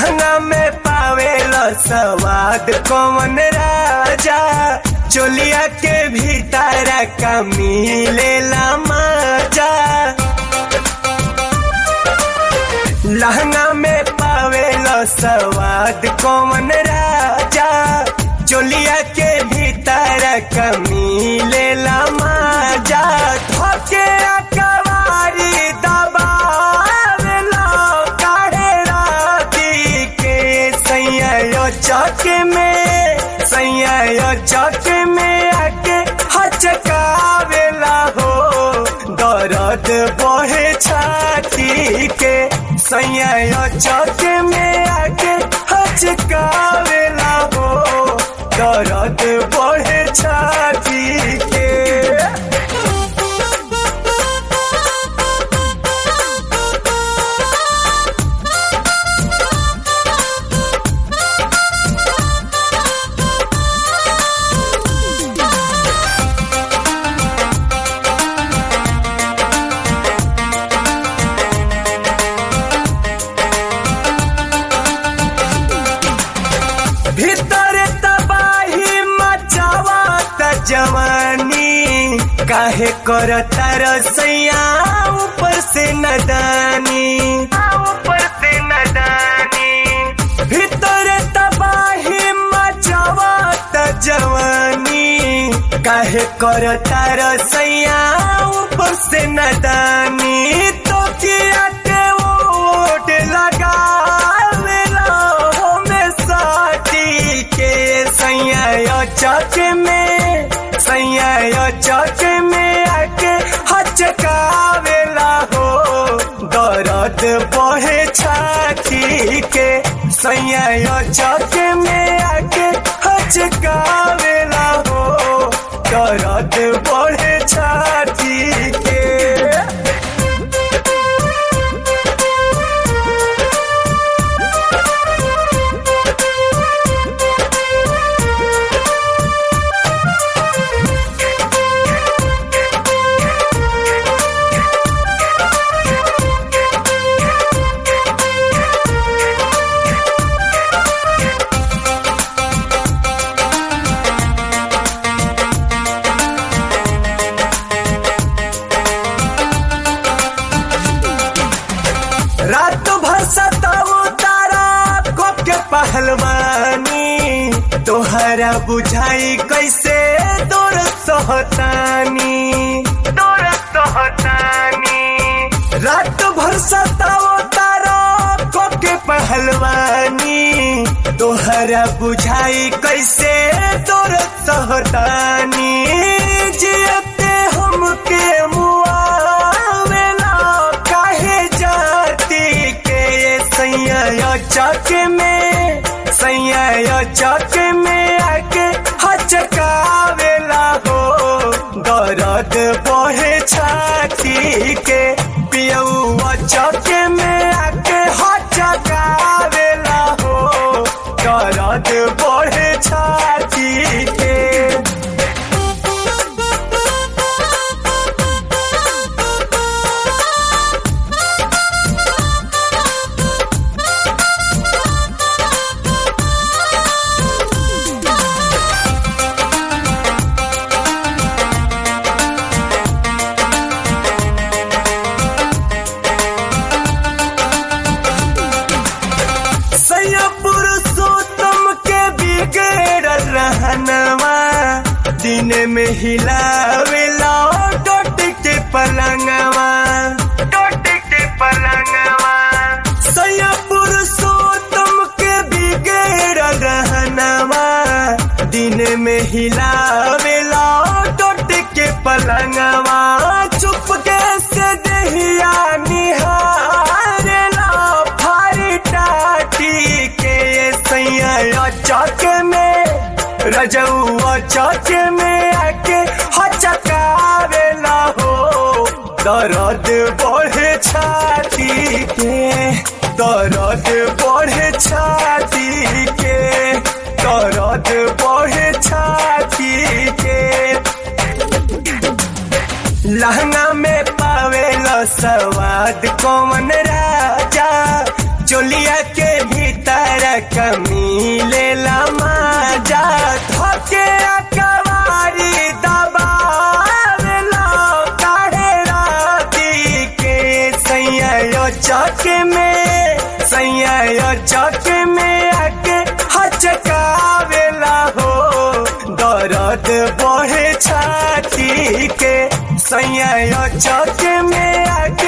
लहंगा में पावेला सवाद कौन राजा चोलिया के भीतर का मिलेला मजा लहंगा में पावेला सवाद कौन राजा चोलिया के भीतर का मिलेला मजा धोके कवारी दबावेला काढ़े राती के सैया चौक में सैया चौक में आके हचकावेला हो दर्द बहे छाती के सैया चौक में आके हचकावेला हो दर्द बहे छाती के भीतर तबाही मचावत जवानी काहे करता रसैया ऊपर से नदानी ऊपर से नदानी भीतर तबाही मचावत जवानी काहे करता रसैया ऊपर से नदानी तो किया के ओट लगा साटी के सैया चौक में सैया चौक में आके हचकावेला हो दर्द बहे छाती के सैया चौक में आके हचकावेला हो दर्द बहे छाती के रात भर सताऊ तारा को के पहलवानी तोहरा बुझाई कैसे दूर सोहतानी दूर सोहतानी रात भर सताऊ तारा को के पहलवानी तोहरा बुझाई कैसे दूर सोहतानी जियते हमके मुआवेला काहे जाती के सैया चौक में सैया चौक में आके हचकावेला हो दर्द बहे छाती के पियौआ चौक में आके हचकावेला हो दर्द बहे छाती के पुरुषोत्तम के बिगड़ रहनवा दिन में हिलावेला डोट के पलंगवा डोट के पलंगवा सया पुरुषोत्तम के बिगड़ रहनवा दिन में हिलावेला डोट के पलंगवा चुप के से दहिया निहारेला फारी टाटी के सैया चौक में रजौआ चौक में आके हचकावेला हो दर्द बढ़े छाती के दर्द बढ़े छाती के दर्द बढ़े छाती के लहंगा में पावेला स्वाद कौन राजा चोलिया के भीतर कमी लेला माजा धके अकवारी दबावेला काहे राती के सैया चक में सैया चक में आके हचकावेला हो दर्द बढ़े छाती के सैया चक में आके